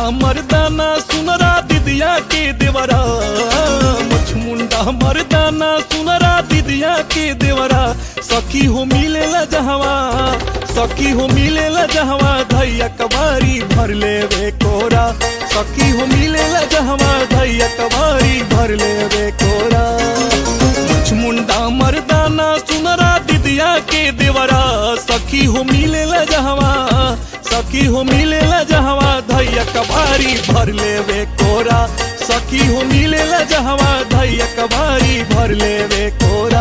मर्दाना सुनरा दिदिया के देवरा मुछ मुंडा मर्दाना सुनरा दिदिया के देवरा सखी हो मिलेला जहवा सखी हो मिलेला जहवा धैया कबारी भर लेवे कोरा सखी हो मिलेला जहवा धैया कबारी भर लेवे कोरा मुछ मुंडा मर्दाना सुनरा दिदिया के देवरा सखी हो मिलेला जहवा सखी हो मिलेला जहवा धैया कबारी भर लेवे कोरा सखी हो मिलेला जहवा धैया कबारी भर लेवे कोरा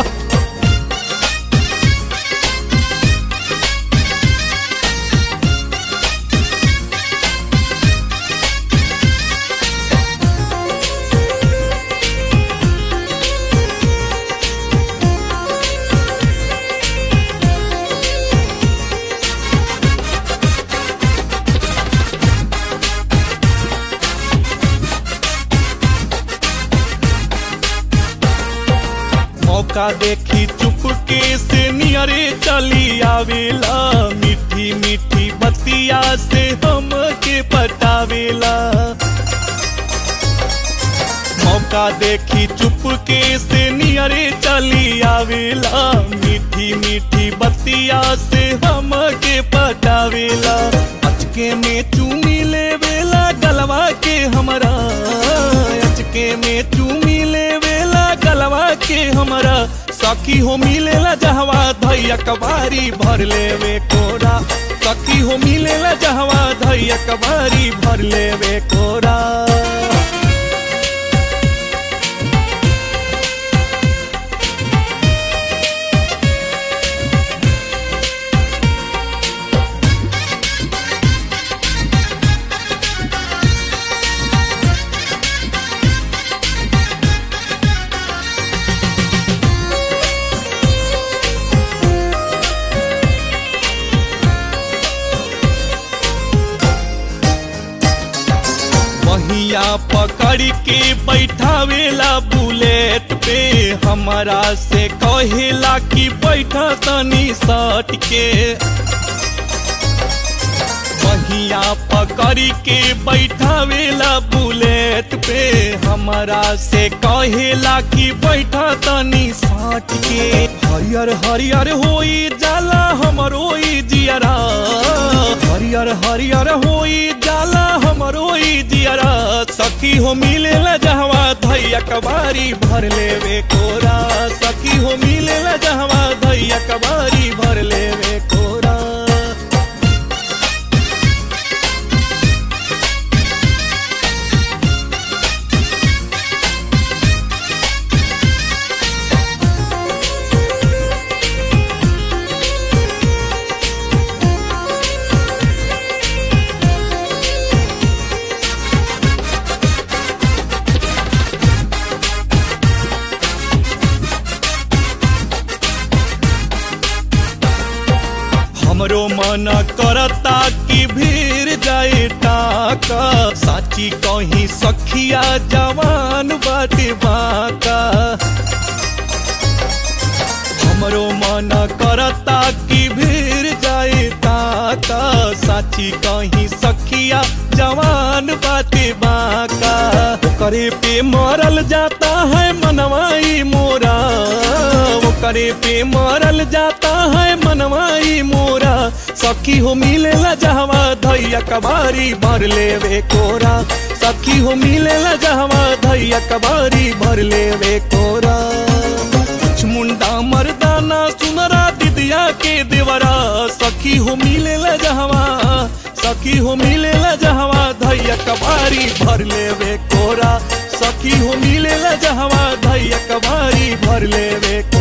मौका देखी चुपके से नियरे चली आवेला मीठी मीठी बतिया से हम के पटावेला मौका देखी चुपके से नियरे चली आवेला मीठी मीठी बतिया से हम के पटावेला अचके में चूमी लेवेला गलवा के हमरा अचके में चूमी लेवेला गलवा के हमरा सखी हो मिलेला जहवा धैया कबारी भर लेवे कोरा सखी हो मिलेला जहवा धैया कबारी भर लेवे कोरा महिया पकड़ के बैठावेला बुलेट पे हमारा से कहेला कि बैठा तनी सट के महिया पकड़ के बैठावेला बुलेट पे हमारा से कहेला कि बैठा तनी सट के हरियर हरियर होई जाला हमरो ई जियरा हरियर हरियर होई जाला हमरो ई जियरा सखी हो मिलेला जहवा धैया कबारी भर लेवे कोरा सखी हो मिलेला जहवा धैया कबारी भर लेवे कोरा हमरो मन करता कि भीड़ जाए टाका साची कहीं सखिया जवान बाटे बाका हमरो मन करता कि भीड़ जाए ताका साची कहीं सखिया जवान बाटे बाका करे पे मरल जाता है मनवाई मोरा वो करे पे मरल जाता है मनवाई मोरा सखी हो मिलेला जहवा धैया कबारी भर लेवे कोरा सखी हो मिलेला जहवा धैया कबारी भर लेवे कोरा कुछ मुंडा मर्दाना सुनरा दिदिया के देवरा सखी हो मिलेला जहवा सखी हो मिलेला जहवा धैया कबारी भर लेवे कोरा सखी हो मिलेला जहवा धैया कबारी भर लेवे कोरा